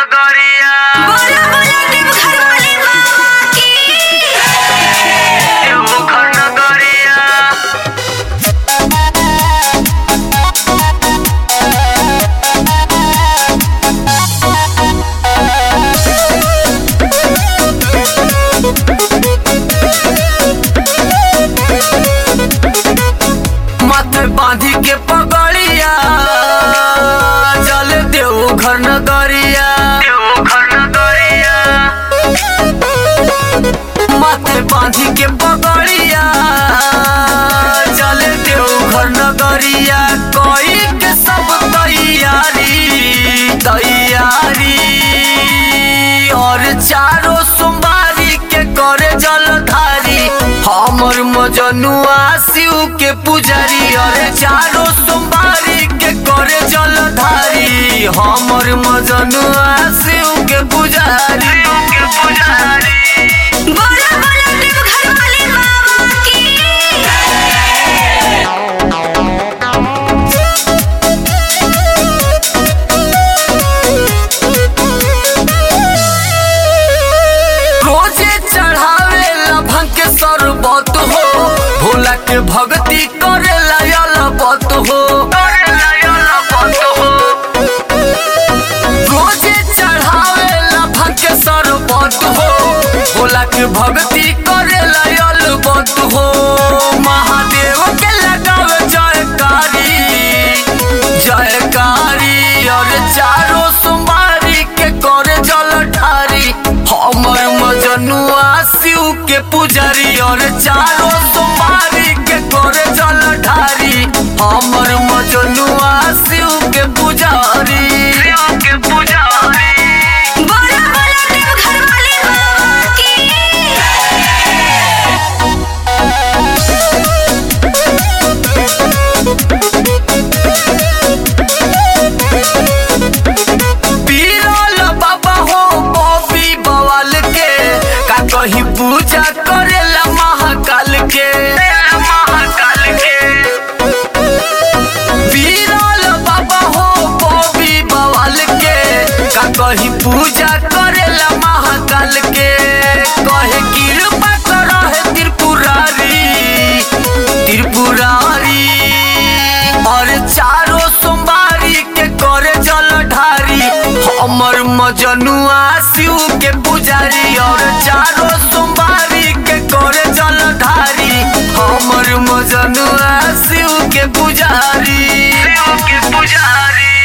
नगरिया बोला बोला देवघर वाले बाबा की देवघर नगरिया माथे बांधी के पगड़िया जल देवघर नगरिया देवघर नगरिया माथे बांधी के पगड़िया चले देवघर नगरिया कोई के सब तैयारी तैयारी और चारों सोमवारी के करे जलधारी हमर मजनुआ शिव के पुजारी और चारों सोमवारी के करे जलधारी हमर मजनुआ शिव के पुजारी के पुजारी बोला बोला देवघर वाले बाबा की रोजे चढ़ावे लभन के सरबत हो भोला के भक्ति करे लयलबत हो रोजे चढ़ावे लभन के सरबत हो भोला के भक्ति करे लयलबत हो महादेव के लगावे जयकारी जयकारी और चारों सोमवारी के करे जल ढारी हमर मजनुआ शिव के पुजारी और चारों सोमवारी के करे जल ढारी हमर मजनुआ शिव के पुजारी शिव के पुजारी बोला बोला देवघर वाले बाबा की पीरल बाबा हो बॉबी बवाल के का कहीं पूजा करेला महाकाल के महाकाल के पीरल बाबा हो बॉबी बवाल के का कहीं पूजा करेला महाकाल के कहे कृपा करहे त्रिपुरारी त्रिपुरारी और चारों सोमवारी के करे जल ढारी हमर मजनुआ शिव के पुजारी और चारों सोमवारी के करे जल ढारी हमर मजनुआ शिव के पुजारी शिव के पुजारी